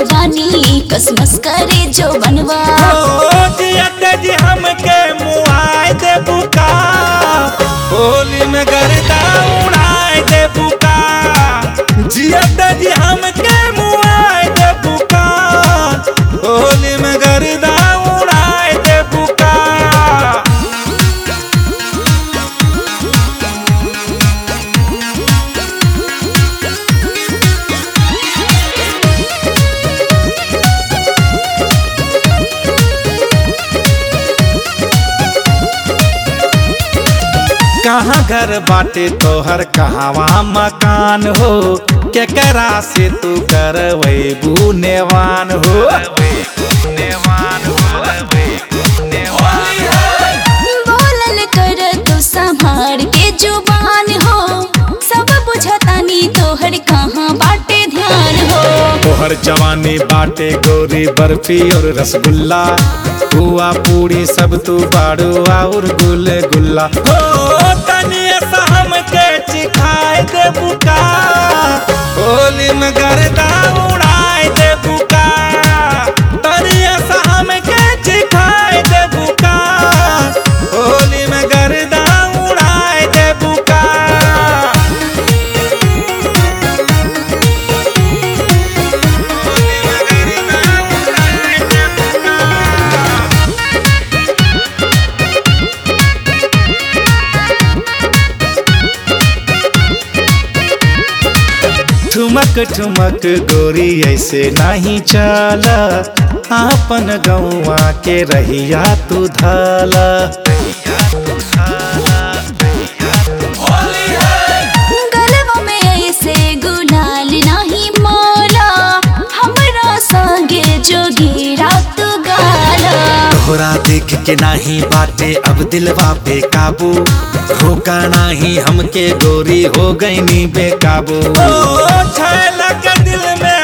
जवानी कसमस करे जो बनवा जियत जी हमके मुआए दे बुका होली में गर्दा उड़ाए दे बुका जियत जी हमके मुआए दे बुका होली में गर्दा उड़ाए दे बुका कहाँ घर बाटे तोहर कहवा मकान हो केकरा से तू करवैबू नेवान हो बोलल कर तू संभार के जुबान हो सब बुझतानी तोहर कहाँ बाटे ध्यान हो तोहर जवानी बाटे गोरी बर्फी और रसगुल्ला पुआ पूरी सब तू बाड़ू और गुल गुल्ला हो तनी ऐसा हमके चिखाए दे बुका होली में गर्दा उड़ाए दे बुका तनी ऐसा हमके चिखाए दे बुका होली में गर्दा उड़ाए दे बुका ठुमक ठुमक गोरी ऐसे नहीं चला आपन गौवा के रहिया तू धाला गलवा में ऐसे गुलाल नहीं मोला हमरा संगे जोगी रात गाला तोहरा देख के नाही बाटे अब दिलवा पे काबू रोका नाही हमके गोरी हो गई नी बेकाबू ओ छैला के दिल में